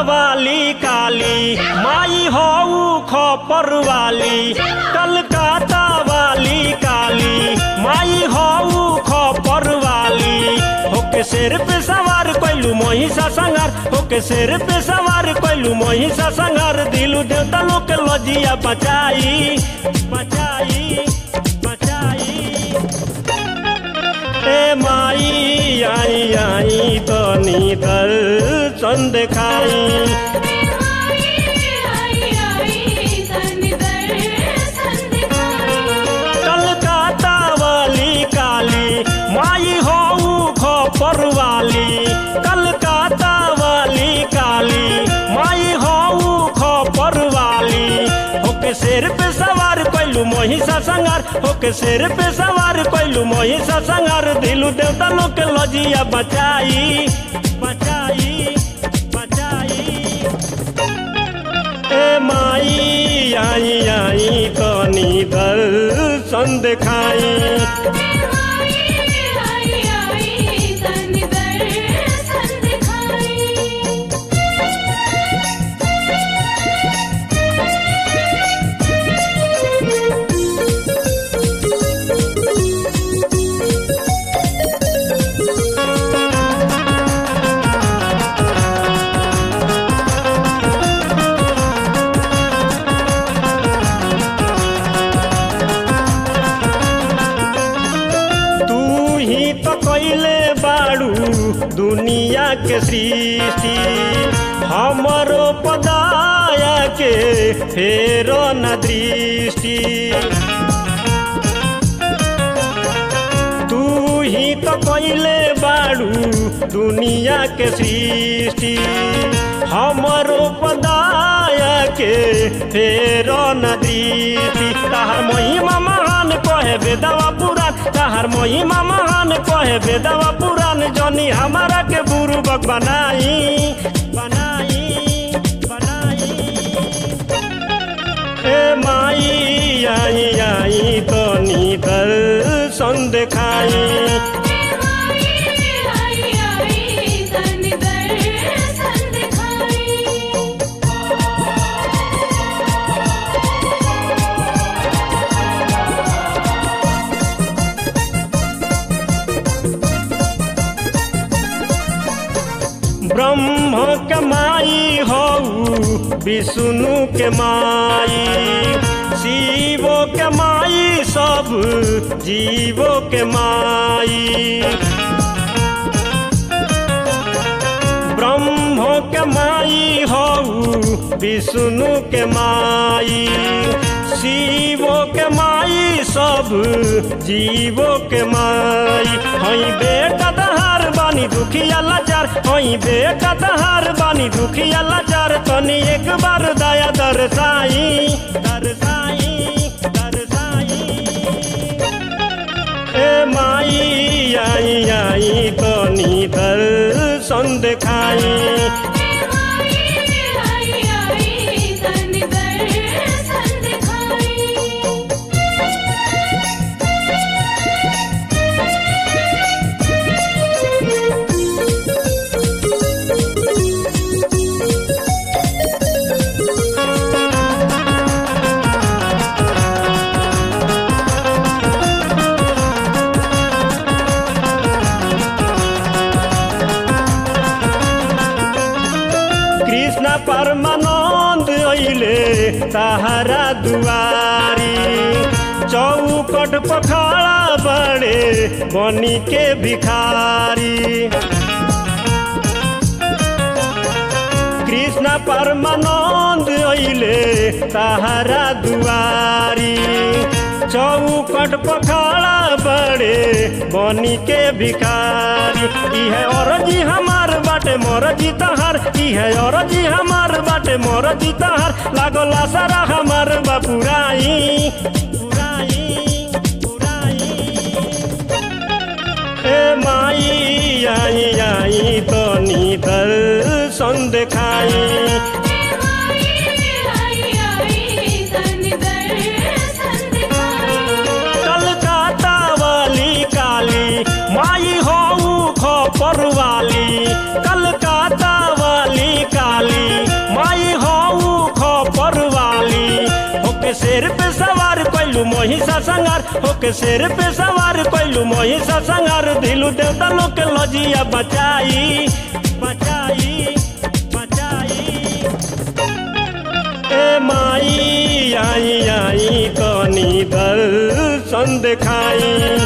वाली काली माई हऊ खपर वाली कलकत्ता वाली काली माई हऊ खपर वाली होके सिर पे सवार कैलू महिषा संगार होके सिर पे सवार कैलू महिषा संगार दिलू देवता लोग के लजिया बचाई बचाई बचाई ए माई आई आई तो नीदल चंद खाई कलकत्ता वाली काली माई हऊ खपर वाली कलकत्ता वाली काली माई हऊ खपर वाली होके सिर पे सवार कैलू महिषा संगार होके सिर पे सवार कैलू महिषा संगार दिलू देवता लोग के लजिया बचाई बचाई बचाई ए माई आई आई कनी दल संद खाई तू ही तो कैले बाड़ू दुनिया के सृष्टि हमरो पदाया के फेरो न दृष्टि तू ही तो कैले बाड़ू दुनिया के सृष्टि हमरो पदाया के फेरो न दृष्टि तहर महिमा महान कहे बेदवा पुराण तहर महिमा महान कहे बेदवा पुराण जनी हमारा के बुरुबक बनाई बनाई बनाई ए माई आई आई तो नीदल संद खाई ब्रह्म के माई हऊ विष्णु के माई शिवो के माई सब जीवो के माई ब्रह्म के माई हऊ विष्णु के माई शिवो के माई सब जीवो के माई हई बेटा दहार बानी दुखिया लाचार हई बेटा दहार बानी दुखिया लाचार तनी एक बार दया दरसाई दरसाई दरसाई ए माई आई आई तो नीदल संद खाई कृष्ण परमानंद अइले तहरा दुआरी चौकट पखाड़ा बड़े बनी के भिखारी कृष्ण परमानंद अइले तहरा दुआरी चौकट पखाड़ा बड़े बनी के भिखारी इहे औरजी हमार बाटे मोरजी तहार इहे औरजी हमार बाटे मोरजी तहार लागल सारा हमार बापुराई पुराई पुराई ए माई आई आई तो नीदल संद खाई कलकत्ता वाली काली माई हऊ खपर वाली कलकत्ता वाली काली के शेर पे सवार कैलू महिषा संगार दिलू देवता लोग के लजिया बचाई बचाई बचाई ए माई आई आई कनी दर्शन देखाई